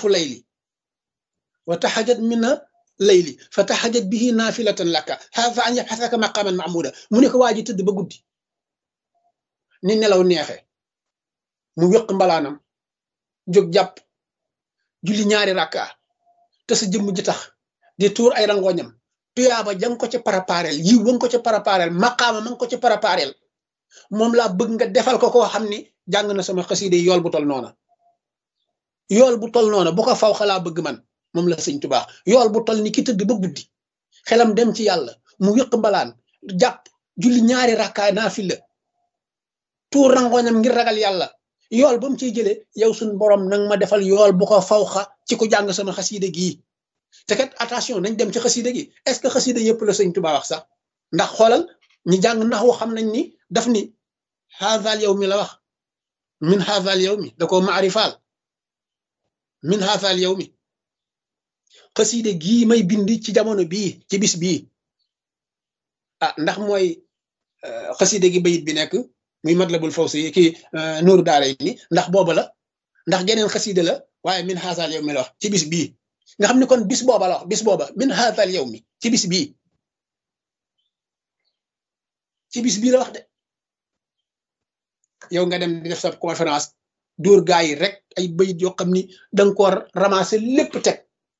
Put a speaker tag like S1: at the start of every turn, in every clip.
S1: nisfu layli wa taxajat mina layli fa taxajat bihi naafilatan laka fa an yabxasaka maqaman mahmuda mu ne ko waa ji tëdd ba guddi ni nelaw neexe mu wéq mbalaanam jóg jàpp julli ñaari rakka te sa jëmm ji tax di tuur ay rangoñam tuyaaba jang ko ca parapareel yiw ba nga ko ca parapareel maqaama ma nga ko ca parapareel moom laa bëgg nga defal ko koo xam ni jàng na sama xaside yool bu tol noona yool bu tol noona bu ko faw xalaa bëgg man moom la sëñ Tuubaa yool bu tol ni ki tëdd ba guddi xelam dem ci yàlla mu wéq mbalaan jàpp julli ñaari rakkaay naafila tuur rangoñam ngir ragal yàlla yool ba mu ciy jëlee yow suñ borom nag ma defal yool bu ko fawxa ci ku jàng sama xaside gii te kat attention nañ dem ci xaside gi est-ce que xaside yëpp la sëñ Tuubaa wax sax ndax xoolal ñi jàng ndax woo xam nañ ni daf ni haazal yow mi la wax min haazal yow mi da ko maarifaal min haazal yow mi xaside gii may bind ci jamono bii ci bis bii ah ndax mooy xaside gi bayit bi nekk muy matlabul fawsi kii nuuru daara yi ni ndax booba la ndax geneen xaside la waaye min haazal yow mi la wax ci bis bii nga xam ne kon bis booba la wax bis booba min haazal yow mi ci bis bii ci bis bii la wax de yow nga dem di def sa conférence dóor gaa yi rek ay bayit yoo xam ni danga ko ramasser lépp teg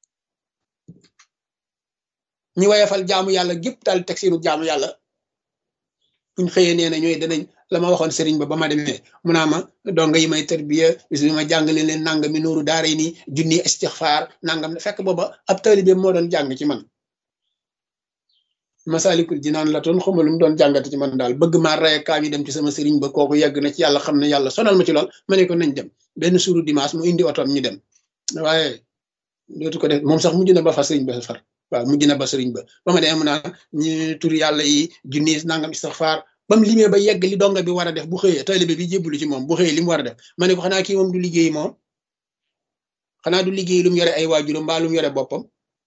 S1: ñi wayefal jaamu yàlla gépp daal teg seenu jaamu yàlla buñ xëyee nee na ñooy danañ la ma waxoon sëriñ ba ba ma demee mu naa ma donga yi may tarbiya bis bi ma jàngale leen nangam mi nuuru daara yi nii junni istixfaar nangam fekk booba ab taalibe moo doon jàng ci man masalikul jinaan la toon xawma lu mu doon jàngate ci man daal bëgg maa raye kaa ñu dem ci sama sëriñ ba kooku yegg na ci yàlla xam ne yàlla sonal ma ci lool ma ne ko nañ dem benn suuru dimanche mu indi otoom ñu dem waaye dootu ko def moom sax mujj na ba fa sëriñ ba far waaw mujj na ba sëriñ ba ba ma demee mu naan ñu tur yàlla yi junni nangam istixfaar ba mu limee ba yegg li donga bi war a def bu xëyee taalibe bi jébbalu ci moom bu xëyee li mu war a def ma ne ko xanaa kii moom du liggéey moom xanaa du liggéey lu mu yore ay waajuram mbaa lu mu yore boppam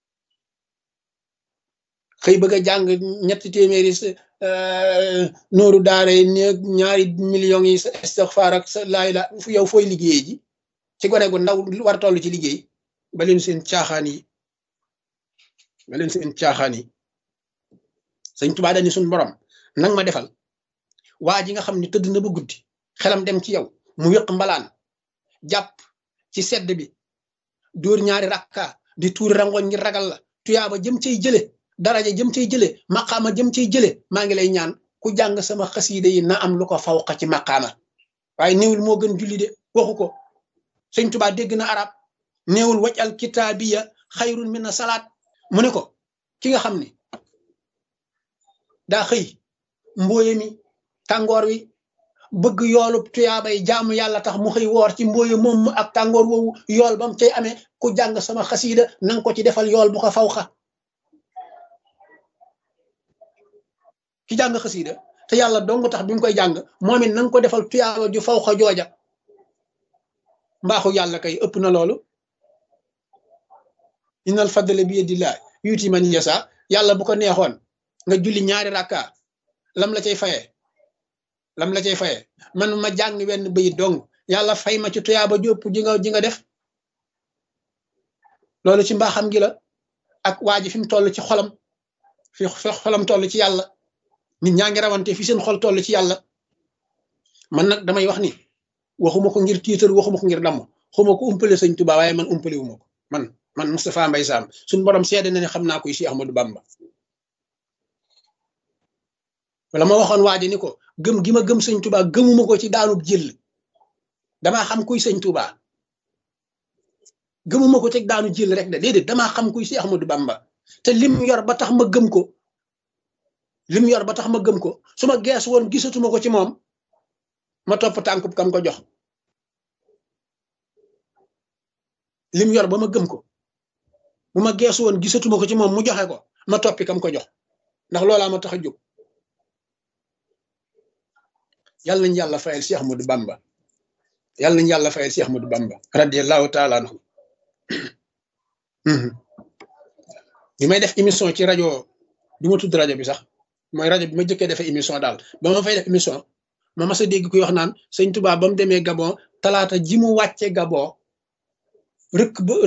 S1: xëy bëgg a jàng ñetti téeméeri nooru daara yi néeg ñaari millions yi istixfaar ak sa laay la yow fooy liggéeyee ji ci gone gu ndaw war a toll ci liggéey ba leen seen caaxaan yi ba leen seen caaxaan yi sëñ Tuubaa dañu suñ borom nang ma defal waa ji nga xam ne tëdd na ba guddi xelam dem ci yow mu wéq mbalaan jàpp ci sedd bi dóor ñaari rakka di tuur rangoñ ngir ragal la tuyaaba jëm cay jële daraja jëm cay jële maqaama jëm cay jële maa ngi lay ñaan ku jàng sama xasiide yi na am lu ko fawqa ci maqaama waaye néewul moo gën julli de waxu ko sëñ Tuubaa dégg na arab néewul waj al kitaabiya xayrun min salaat mu ne ko ki nga xam ne daa xëy mbooye mi tàngoor wi bëgg yoolu tuyaabay jaamu yàlla tax mu xëy woor ci mbooye moom ak tàngoor woowu yool ba mu cay amee ku jàng sama xasiida nanga ko ci defal yool bu ko fawxa ki jàng xasiida te yàlla dong tax bi mu koy jàng moom it nanga ko defal tuyaaba ju fawxa jooja mbaaxu yàlla kay ëpp na loolu innal fadla bi yadillah yuuti man yasa yàlla bu ko neexoon nga julli ñaari rakka lam la cay faye lam la cay faye man ma jàng wenn bayit dong yàlla fay ma ci tuyaaba jópp ji nga ji nga def loolu ci mbaaxam gi la ak waa ji fi mu toll ci xolam fi xolam toll ci yàlla nit ñaa ngi rawante fi seen xol toll ci yàlla man nag damay wax ni waxuma ko ngir tiitar waxuma ko ngir damm xuma ko umpale sëñ Tuubaa waaye man umpale wuma ko man man Moustapha Mbaye Sam suñ borom seede na ne xam naa koy Cheikh Ahmadou Bamba wala ma waxoon waa ji ni ko gëm gi ma gëm sëñ Tuubaa gëmuma ko ci daanub jël damaa xam kuy sëñ Tuubaa gëmuma ko ci daanu jël rek de déedéet damaa xam kuy Cheikh Ahmadou Bamba te lim yor ba tax ma gëm ko lim yor ba tax ma gëm ko su ma gees woon gisatuma ko ci moom ma topp tànkub kam ko jox lim yor ba ma gëm ko bu ma geesu woon gisatuma ko ci moom mu joxe ko ma toppi kam ko jox ndax loolaa ma tax a jóg yàlla nañu yàlla fayal Cheikh Ahmadou Bamba yàlla nañu yàlla fayal Cheikh Ahmadou Bamba radiyallahu taala anhu bi may def émission ci rajo du ma tudd rajo bi sax mooy rajo bi ma jëkkee defee émission daal ba ma fay def émission ma mas a dégg kuy wax naan sëñ Tuubaa ba mu demee Gabon talaata ji mu wàcce Gabon rëkk ba